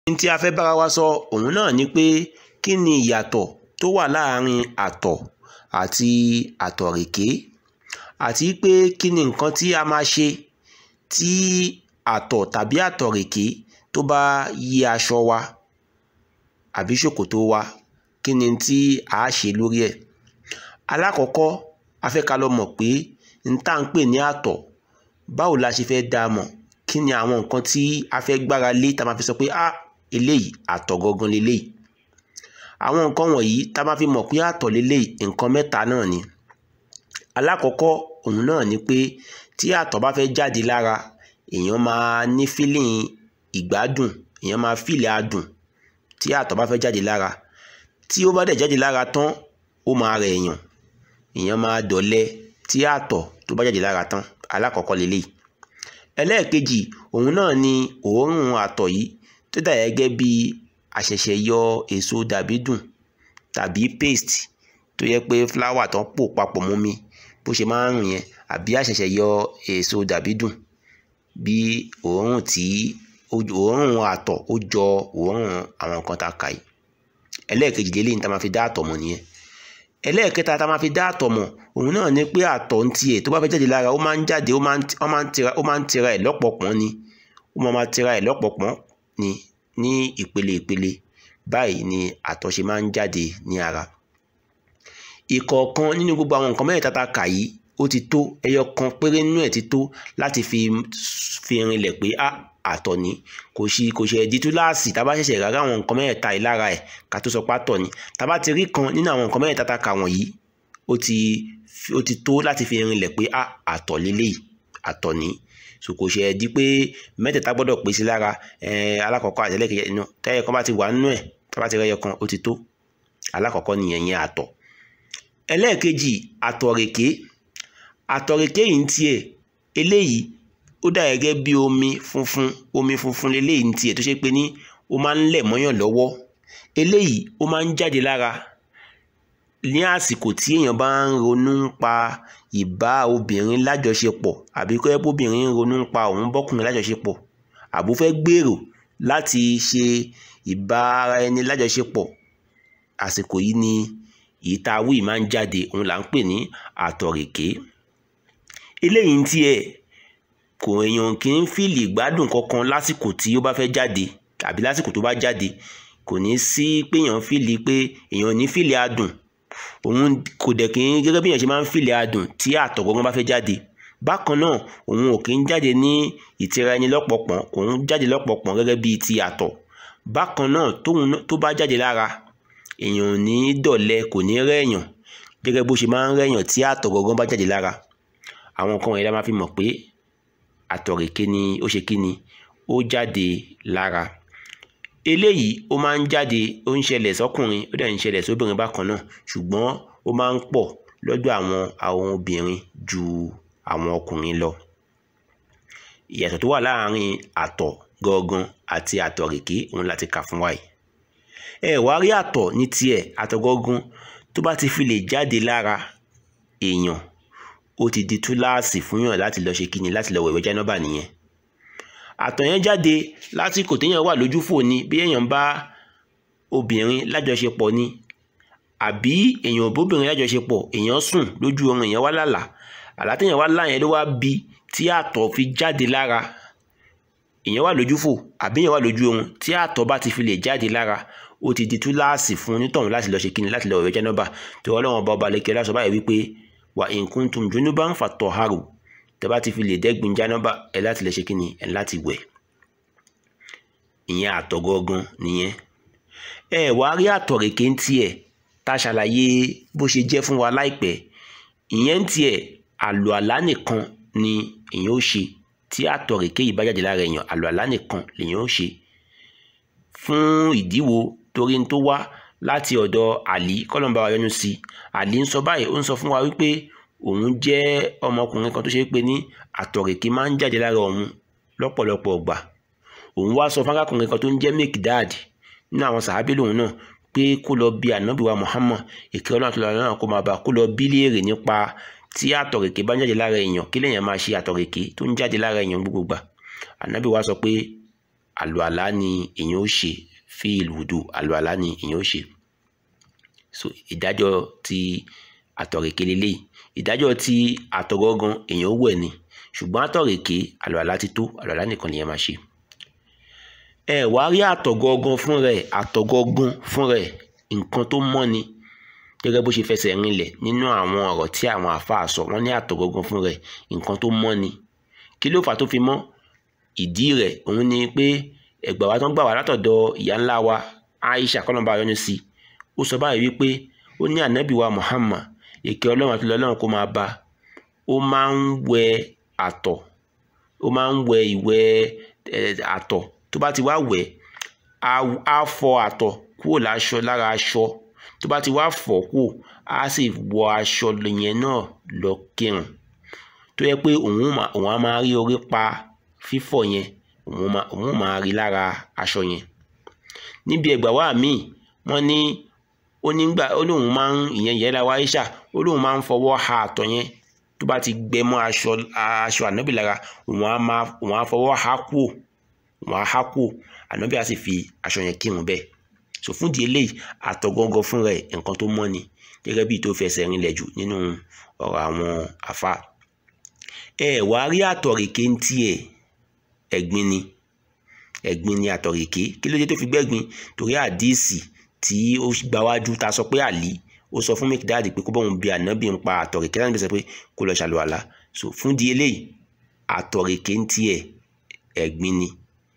ní tí a fẹ́ bára wa sọ òun náà ni pé kí ni ìyàtọ̀ tó wà láàárín àtọ̀ àti àtọ̀rèké àti pé kí ni nǹkan tí a máa ṣe tí àtọ̀ tàbí àtọ̀rèké tó bá yí aṣọ wa àbí ṣòkòtò wa kí ni tí a ṣe lórí ẹ̀ alákọ̀ọ́kọ́ a fẹ́ ká lọ mọ̀ pé n tá ń pè ní àtọ̀ báwo la ṣe fẹ́ dá a mọ̀ kí ni àwọn nǹkan tí a fẹ́ gbára lé tá a máa fi sọ pé a eléyìí àtọ̀ gangan leléyìí àwọn nǹkan wọ̀nyí tá a máa fi mọ̀ pé àtọ̀ leléyìí nǹkan mẹ́ta náà ni alákọ̀ọ́kọ́ òun náà ni pé tí àtọ̀ bá fẹ́ jáde lára èèyàn máa ní fílìn ìgbádùn èèyàn máa fílẹ̀ adùn tí àtọ̀ bá fẹ́ jáde lára tí ó bá dẹ̀ jáde lára tán ó máa rẹ̀ èèyàn èèyàn máa dọ̀lẹ tí àtọ̀ tó bá jáde lára tán alákọ̀ọ́kọ́ leléyìí ẹlẹ́ẹ̀kejì òun náà ni òórùn àtọ̀ yìí tó dà gẹ́gẹ́ bí àṣẹ̀ṣẹ̀ yọ èso dàbídùn tàbí paste tó yẹ pé fúláwà tán pò papọ̀ mọ́ mi bó ṣe máa ń rùn yẹn àbí àṣẹ̀ṣẹ̀ yọ èso dàbídùn bí òórùn tí òórùn àtọ̀ ó jọ òórùn àwọn nǹkan tá a kà yìí ẹlẹ́ẹ̀kejì lélẹ́yìn tá a máa fi dá àtọ̀ mọ̀ nìyẹn ẹlẹ́ẹ̀kẹta tá a máa fi dá àtọ̀ mọ̀ òun náà ni pé àtọ̀ ń tiẹ̀ tó bá fẹ́ jáde lára ó máa ń jáde ó máa ń tira ó máa ń tira ẹ̀ lọ́pọ̀pọ̀n ni ó máa máa tira ẹ̀ lọ́pọ̀pọ̀n ni ní ìpele ìpele báyìí ni àtọ̀ ṣe máa ń jáde ní ara ìkọ̀ọ̀kan nínú gbogbo àwọn nǹkan mẹ́rin tata kà yìí ó ti tó ẹyọ kan péré nínú ẹ̀ ti tó láti fi fi rinlẹ̀ pé a àtọ̀ ni kò sí kò ṣe ẹ̀dí túláàsì tá a bá ṣẹ̀ṣẹ̀ rárá àwọn nǹkan mẹ́rẹ̀ẹ̀ta yìí lára ẹ̀ ká tó sọ pé àtọ̀ ni tá a bá ti rí kan nínú àwọn nǹkan mẹ́rẹ̀ẹ̀ta tá a kà wọ̀nyí ó ti ó ti tó láti fi rinlẹ̀ pé a àtọ̀ lélẹ́yìí àtọ̀ ni so kò ṣe ẹ̀dí pé mẹ́tẹ̀ẹ̀ta gbọ́dọ̀ pé sí lára alákọ̀ọ́kọ́ àti ẹlẹ́kẹ̀ẹ́ inú tẹ́yẹ kan bá ti wà nínú ẹ̀ tá a bá ti rẹ́yọ kan ó ti tó alákọ̀ọ́kọ́ nìyẹn yẹn àtọ̀ ẹlẹ́ẹ̀kejì àtọ̀rèké àtọ̀rèké yìí ń tiẹ̀ eléyìí ó dà gẹ́gẹ́ bí omi funfun omi funfun leléyìí ní tiẹ̀ tó ṣe pé ní ó máa ń lẹ̀ mọ́yàn lọ́wọ́ eléyìí ó máa ń jáde lára ní àsìkò tí èèyàn bá ń ronú nípa ìbá obìnrin lájọṣepọ̀ àbí kọ́ ẹ́ bóbìnrin ń ronú nípa òun bọ́kùnrin lájọṣepọ̀ àbó fẹ́ gbèrò láti ṣe ìbá ara ẹni lájọṣepọ̀ àsìkò yìí ni èyí tá a wí máa ń jáde òun là ń pè ní àtọ̀rèké eléyìí ń tiẹ̀ kò èèyàn kì í fìlì ìgbádùn kankan lásìkò tí ó bá fẹ́ jáde tàbí lásìkò tó bá jáde kò ní sí pé èèyàn fìlì pé èèyàn ní fìlì adùn òun kò dẹ̀ kí n gẹ́gẹ́ bí èèyàn ṣe máa ń fìlì adùn tí àtọ̀ gangan bá fẹ́ jáde bákan náà òun ò kí ń jáde ní ìtira ẹni lọ́pọ̀pọ̀n òun jáde lọ́pọ̀pọ̀n gẹ́gẹ́ bíi ti àtọ̀ bákan náà tóun tó bá jáde lára èèyàn ò ní dọ̀lẹ kò ní rẹ̀yàn gẹ́gẹ́ bó ṣe máa ń rẹ̀yàn tí àtọ̀ gangan bá jáde lára àwọn nǹkan wọ̀nyí la máa fi mọ̀ pé àtọ̀rèké ni ó ṣe kí ni ó jáde lára eléyìí ó máa ń jáde ó ń ṣẹlẹ̀ sọ́kùnrin ó dẹ̀ ń ṣẹlẹ̀ sóbìnrin bákan náà ṣùgbọ́n ó máa ń pọ̀ lọ́dọ̀ àwọn àwọn obìnrin ju àwọn ọkùnrin lọ ìyàtọ̀ tó wà láàárín àtọ̀ gangan àti àtọ̀rèké òun láti kà fún wa yìí ẹ wá rí àtọ̀ ní tiẹ̀ àtọ̀ gangan tó bá ti fi lè jáde lára èèyàn ó ti di túláàsì fún yàn láti lọ ṣe kíni láti lọ wẹ̀wẹ̀ jánábà nìyẹn àtọ̀ yẹn jáde lásìkò téèyàn wà lójúfò ni bí èèyàn bá obìnrin lájọṣepọ̀ ni àbí èèyàn bóbìnrin lájọṣepọ̀ èèyàn sùn lójú oorun èèyàn wá lálàá àlá téèyàn wá lá yẹn ló wá bí tí àtọ̀ fi jáde lára èèyàn wà lójúfò àbí èèyàn wà lójú oorun tí àtọ̀ bá ti fi lè jáde lára ó ti di túláàsì fún onítọ̀hún láti lọ ṣe kíni láti lọ wẹ̀wẹ̀ jánábà tí ọlọ́run ọba ọba lẹ́kẹ̀ẹ́ lásọ báyìí wípé wà in kuntum junuban fatọharu tẹ́ bá ti fi lè dẹ́gbin jánábà ẹ láti lè ṣe kí ni ẹ láti wẹ̀ ìyẹn àtọ̀ gangan nìyẹn ẹ wá rí àtọ̀rèké ń tiẹ̀ tá a ṣàlàyé bó ṣe jẹ́ fún wa láìpẹ́ ìyẹn ń tiẹ̀ àlò àlá nìkan ni èèyàn ó ṣe tí àtọ̀rèké yìí bá jáde lára èèyàn àlò àlá nìkan lèèyàn ó ṣe fún ìdíwò torí ń tó wá láti ọ̀dọ̀ àlí kọ́lọ́mbà wa yọ́nú sí àlí ń sọ báyìí ó ń sọ fún wa wípé òun jẹ́ ọmọkùnrin kan tó ṣe pé ní àtọ̀rèké máa ń jáde lára òun lọ́pọ̀lọpọ̀ ọgbà òun wá sọ fún arákùnrin kan tó ń jẹ́ Mikdad nínú àwọn sàábé lòun náà pé kó lọ bí ànábì wa Muhammad ìkẹ́ ọlọ́run àtúntò náà kó máa bá kó lọ bí léèrè nípa tí àtọ̀rèké bá ń jáde lára èèyàn kí lèèyàn máa ṣe àtọ̀rèké tó ń jáde lára èèyàn gbogbo gbà ànábì wa sọ pé àlùalá ni èèyàn ó ṣe fi ìlùdù àlùalá ni èèyàn ó ṣe so ìdájọ́ ti àtọ̀rèké lélẹ́yìí ìdájọ́ ti àtọ̀gọ́gan èèyàn ó wẹ̀ ni ṣùgbọ́n àtọ̀rèké àlùalá ti tó àlùalá nìkan lèèyàn máa ṣe ẹ wàá rí àtọ̀gọ́gan fún rẹ̀ àtọ̀gọ́gan fún rẹ̀ nǹkan tó mọ́ ni gẹ́gẹ́ bó ṣe fẹsẹ̀ rinlẹ̀ nínú àwọn ọ̀rọ̀ tí àwọn àáfàá sọ wọ́n ní àtọ̀gọ́gan fún rẹ̀ nǹkan tó mọ́ ni kí ló fà tó fi mọ́ ìdí rẹ̀ òun ni pé ẹgbà wa tó ń gbà wá látọ̀dọ̀ ìyá ńlá wa Aisha kọ́nàbà yọ́nú sí ó sọ báyìí wípé ó ní ànábì wa Muhammad èké ọlọ́run àti ọlọ́run kó máa bá ó máa ń wẹ àtọ̀ ó máa ń wẹ ìwẹ̀ àtọ̀ tó bá ti wá wẹ̀ á fọ àtọ̀ kúrò láṣọ lára aṣọ tó bá ti wá fọ̀ kúrò á sì wọ aṣọ yẹn náà lọ kírun tó yẹ pé òun á máa rí orí pa fífọ̀ yẹn òun máa rí lára aṣọ yẹn níbi ẹgbà wa míì wọ́n ní ó nígbà ó lóun máa ń ìyẹn ìyẹn la wa Aisha ó lóun máa ń fọwọ́ ha àtọ̀ yẹn tó bá ti gbẹ mọ́ aṣọ aṣọ ànábì lára òun á máa òun á fọwọ́ ha kúò òun á ha kúò ànábì á sì fi aṣọ yẹn kírun bẹ́ẹ̀ so fún di eléyìí àtọ̀ gángan fún rẹ̀ nǹkan tó mọ́ ni gẹ́gẹ́ bí tó fẹsẹ̀ rinlẹ̀ jù nínú ọ̀rọ̀ àwọn àfa ẹ wàá rí àtọ̀rèké ń tiẹ̀ ẹ̀gbin ni ẹ̀gbin ni àtọ̀rèké kí ló dé tó fi gbẹ́gbin torí àdíìsì tí ó gbáwájú ta sọ pé àlí ó sọ fún mẹkìdáàdì pé kó bọ́n bí ànábì ń pa àtọ̀rèké láti bẹ̀sẹ̀ pé kó lọ ṣàlùwàlá so fún di eléyìí àtọ̀rèké ń tiẹ̀ ẹ̀gbin ni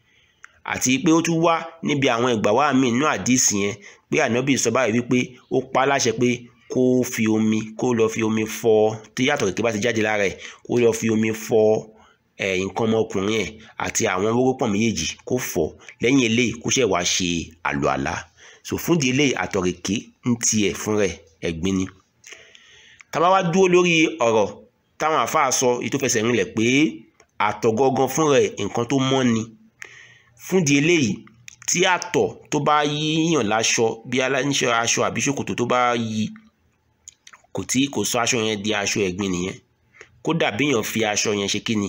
àti pé ó tún wá níbi àwọn ìgbà wá míì nínú àdíìsì yẹn pé ànábì sọ báyìí wípé ó pa á láṣẹ pé kó fi omi kó lọ fi omi fọ tí àtọ̀rèké bá ti jáde lára ẹ̀ kó lọ fi omi fọ ẹ̀ nǹkan ọmọkùnrin ẹ̀ àti àwọn wórópọ̀n méjèèjì kó fọ̀ lẹ́yìn eléyìí kó ṣẹ̀ wá ṣe àlùalá so fún di eléyìí àtọ̀rèké ń tiẹ̀ fún rẹ̀ ẹ̀gbin ni tábà wá dúró lórí ọ̀rọ̀ táwọn àáfàá sọ èyí tó fẹsẹ̀ rinlẹ̀ pé àtọ̀ gangan fún rẹ̀ nǹkan tó mọ́ ni fún di eléyìí tí àtọ̀ tó bá yíyàn láṣọ bí aláníṣẹ́ aṣọ àbí ṣòkòtò tó bá yí kò tí kò sọ aṣọ yẹn di aṣọ ẹ̀gbin nìyẹn kódà bíyàn fi aṣọ yẹn ṣe kíni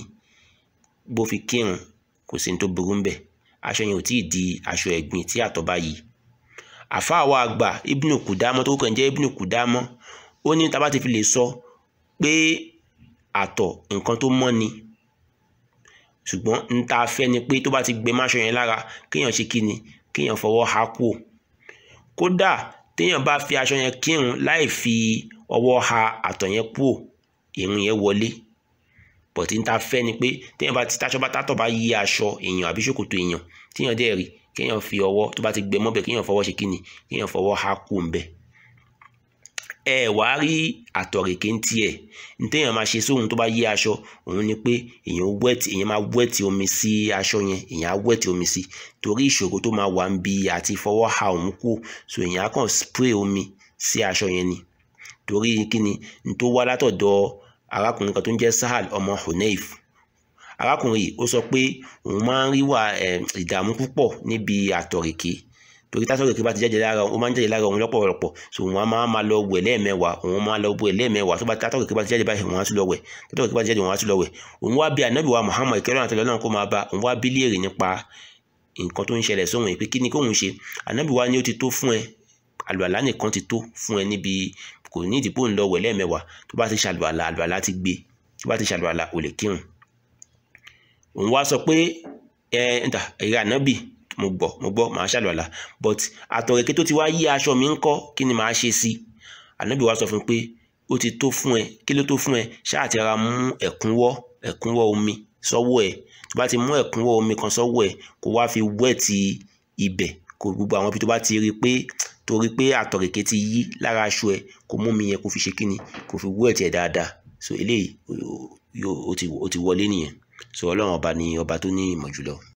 bó fi kírun kò sí ní tó burú ń bẹ̀ aṣọ yẹn ò tí ì di aṣọ ẹ̀gbin tí àtọ̀ bá yí àfáà wa àgbà ibnu kùdámọ́ tó kàn jẹ́ ibnu kùdámọ́ ó ní tá bá ti fi lè sọ pé àtọ̀ nǹkan tó mọ́ ni ṣùgbọ́n n ta fẹ́ ni pé tó bá ti gbé máṣọ yẹn lára kéèyàn ṣe kí ni kéèyàn fọwọ́ ha kúò kódà téèyàn bá fi aṣọ yẹn kírun láì fi ọwọ́ ha àtọ̀ yẹn kúò ìrun yẹn wọlé bọ̀tí n ta fẹ́ ni pé téèyàn bá ti táṣọ bá tátọ̀ bá yí aṣọ èèyàn àbí ṣòkòtò èèyàn téèyàn dẹ̀ rí kéèyàn fi ọwọ́ tó bá ti gbẹ mọ́bẹ̀ kéèyàn fọwọ́ ṣe kí ni kéèyàn fọwọ́ ha kúò ń bẹ̀ ẹ wàá rí àtọ̀rèké ń tiẹ̀ ntẹ́yàn máa ṣe sóhun tó bá yí aṣọ òun ni pé èèyàn wẹ́ẹ̀tì èèyàn máa wẹ́ẹ̀tì omi sí aṣọ yẹn èèyàn á wẹ́ẹ̀tì omi sí torí ìṣòro tó máa wà ń bi àti fọwọ́ ha òun kú so èèyàn á kàn spray omi sí aṣọ yẹn ni torí kíni n tó wá látọ̀dọ̀ arákùnrin kan tó ń jẹ́ Sahal ọmọ Hunayf arákùnrin yìí ó sọ pé òun máa ń rí wà ìdààmú púpọ̀ níbi àtọ̀rèké torí tásọ̀rọ̀ kí bá ti jáde lára ó máa ń jáde lára òun lọ́pọ̀lọpọ̀ so òun á máa máa lọ wẹ̀ lẹ́ẹ̀mẹ́wàá òun máa lọ wẹ̀ lẹ́ẹ̀mẹ́wàá tó bá tásọ̀rọ̀ kí bá ti jáde báyìí òun á tún lọ wẹ̀ tásọ̀rọ̀ kí bá ti jáde òun á tún lọ wẹ̀ òun wá bí ànábì wa Muhammad kẹrọ àti ọlọ́run kó máa bá òun wá bí léèrè nípa nǹkan tó ń ṣẹlẹ̀ sóhun yìí pé kí ni kóhun ṣe ànábì wa ni ó ti tó fún ẹ àlùalá nìkan ti tó fún ẹ níbi kò ní ìdìbò ń lọ wẹ̀ lẹ́ẹ̀mẹ́wàá tó bá ti ṣàlùalá àlùalá ti gbé tó bá ti ṣàlùalá ò lè kírun òun wá sọ pé ẹ ǹtà ẹ̀rẹ́ ànábì mo gbọ́ mo gbọ́ màá ṣàlùwàlà but àtọ̀rẹ̀kẹ́ tó ti wá yí aṣọ mi ń kọ́ kí ni màá ṣe sí ànábì wa sọ fún un pé ó ti tó fún ẹ kí ló tó fún ẹ ṣáà ti ra mú ẹ̀kúnwọ́ ẹ̀kúnwọ́ omi sọ́wọ́ ẹ tó bá ti mú ẹ̀kúnwọ́ omi kan sọ́wọ́ ẹ kó wá fi wẹ́ẹ̀tì ibẹ̀ kó gbogbo àwọn ibi tó bá ti rí pé torí pé àtọ̀rẹ̀kẹ́ ti yí lára aṣọ ẹ kó mú mi yẹn kó fi ṣe kíni kó fi wẹ́ẹ̀tì ẹ̀ dáadáa so eléyìí ó ti wọlé nìyẹn so ọlọ́run ọba ni ọba tó ní ìmọ̀ jùlọ.